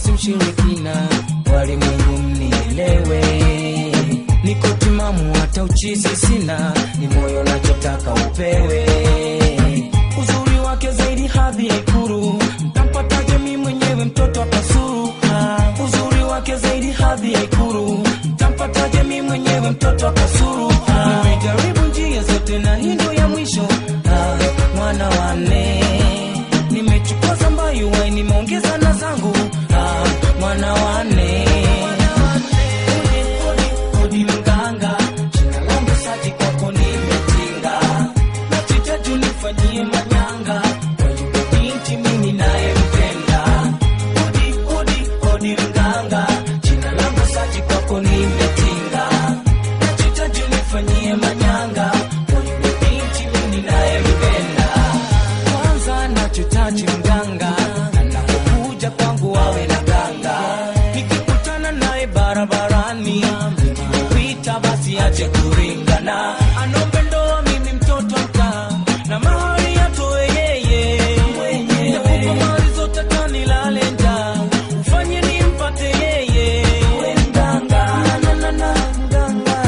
si mshirikina walimwengu mnielewe niko timamu hata uchizi sina ni moyo nachotaka upewe uzuri wake zaidi hadhi ya ikuru mtampataje mi mwenyewe mtoto akasuru Ah, uzuri wake zaidi hadhi ya ikuru mtampataje mi mwenyewe mtoto akasuru Ah, nimejaribu njia zote na hii ndo ya mwisho Ah, mwana wane nimechukua zambayu wai nimeongeza na zangu Ah, mwana wane Odi, odi, odi mganga jina langu saji kwako nimetinga nachitaju nifanyie manyanga kwa yule binti mimi nayempenda odi odi odi mganga jina langu saji kwako nimetinga nachitaju nifanyie manyanga kwa yule binti mimi nayempenda kwanza nachotaji mganga anapokuja kwangu awe na ganga nikikutana naye barabarani nikipita basi ache kuringana anombe ndoa mimi mtoto mkaa na mahari atoe yeye nakupa mali zote kanilale njaa ufanye nimpate yeye mganga na, na, na, mganga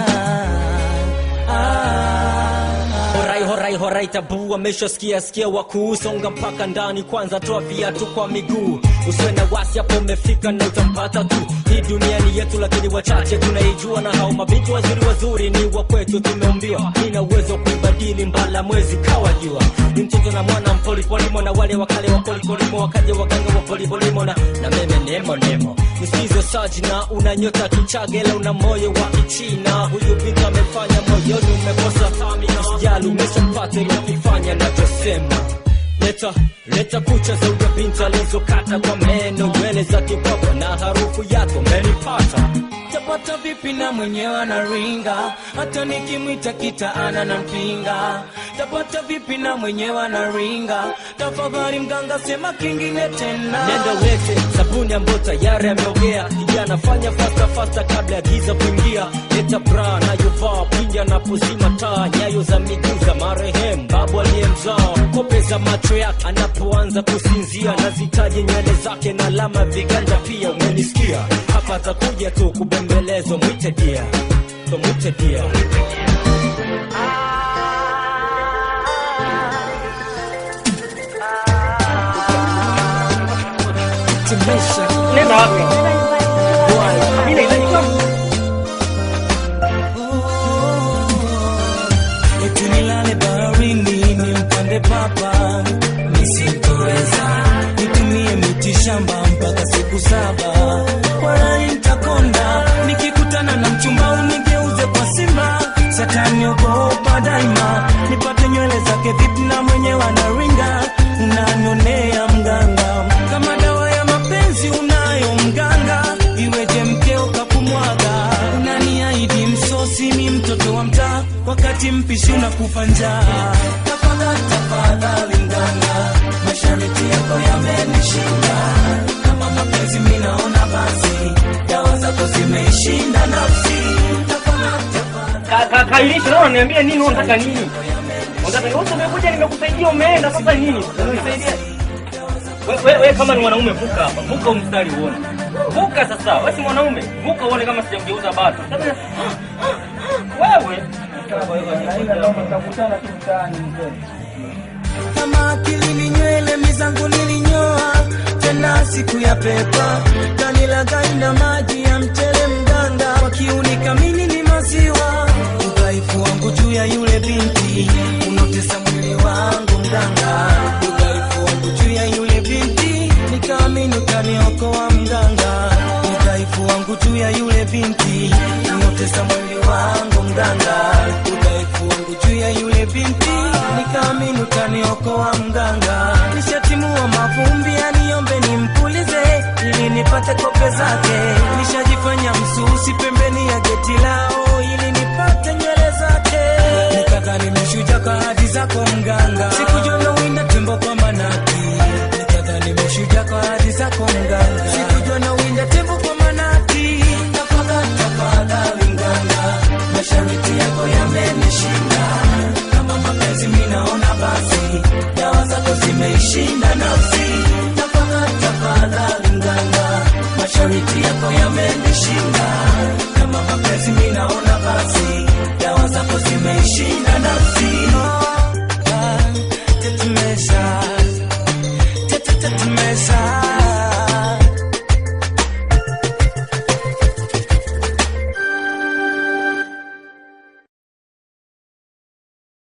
ah. Horai horai horai tabu ameshasikia sikia wakuusonga mpaka ndani kwanza toa viatu kwa miguu usiwe na wasi hapo umefika na utampata tu hii dunia ni yetu lakini wachache tunaijua na hao mabinti wazuri wazuri ni wa kwetu tumeumbiwa nina uwezo wa kuibadili mbala mwezi kawa jua ni mtoto na mwana mpolipolimo na wale wakale wa polipolimo wakaja waganga wa polipolimo na, na meme nemo nemo nisikize saji na una nyota kichagela una moyo wa kichina huyu binti amefanya moyoni umekosa usijali umeshampata ili ukifanya nachosema leta leta kucha za huyo binti alizokata kwa meno nywele za kipapa na harufu yako menipata tapata vipi na mwenyewe anaringa hata nikimwita kitaana na mpinga tapata vipi na mwenyewe anaringa tafadhali mganga sema kingine tena nenda weke sabuni ambayo tayari ameogea kijana fanya fasta fasta kabla ya giza kuingia leta bra nayovaa pindi anapozima taa nyayo za miguu za marehemu babu aliyemzaa kope za macho yake anapoanza kusinzia nazitaje nywele zake na alama viganja pia umenisikia hapa atakuja tu kubembelezwa mwite dia so mwite dia Nenda wapi? Ile ile eti nilale baharini nimpande papa nisitoweza nitumie miti shamba mpaka siku saba walai ntakonda nikikutana na mchumba unigeuze kwa simba satani ogopa daima nipate nywele zake vipi na mwenyewe anaringa unanionea mganga kama dawa ya mapenzi unayo mganga iweje mkeo kakumwaga unaniahidi msosi mi mtoto wa mtaa wakati mpishi unakufa njaa tafadhali tafadhali mganga mashariti yako yamenishinda kama mapenzi mi naona basi dawa zako zimeishinda nafsi tafadhali tafadhali Ka- ka- Kairisha, leo niambie nini unataka nini? Unataka wewe umekuja nimekusaidia umeenda sasa nini? Unanisaidia? Wewe we, we, kama ni mwanaume vuka hapa. Vuka huu mstari uone. Vuka sasa. Wewe si mwanaume. Vuka uone kama sijamgeuza bado. Sasa wewe kama akili ni nywele mizangu nilinyoa tena siku ya pepa kanilagai na maji ya mchele mganga kwa kiuni kamili ni maziwa udhaifu wangu juu ya yule binti unotesa mwili wangu mganga udhaifu wangu juu ya yule binti nikaamini utaniokoa mganga udhaifu wangu juu ya yule binti unotesa mwili wangu mganga udhaifu wangu juu ya yule binti nikaamini utaniokoa mganga nishatimua mavumbi aniombe nimpulize ili nipate kope zake nishajifanya msusi pembeni ya geti lao ili nipate nywele zake nikadhani meshuja kwa hadi zako mganga sikujua nawinda tembo kwa manaki nikadhani meshuja kwa hadi zako mganga sikujua nawinda tembo kwa manaki tafadhali tafadhali mganga mashariti yako yamenishinda kama mapenzi mi naona basi dawa zako zimeishinda nafsi tafadhali tafadhali mganga, mashariti yako yamenishinda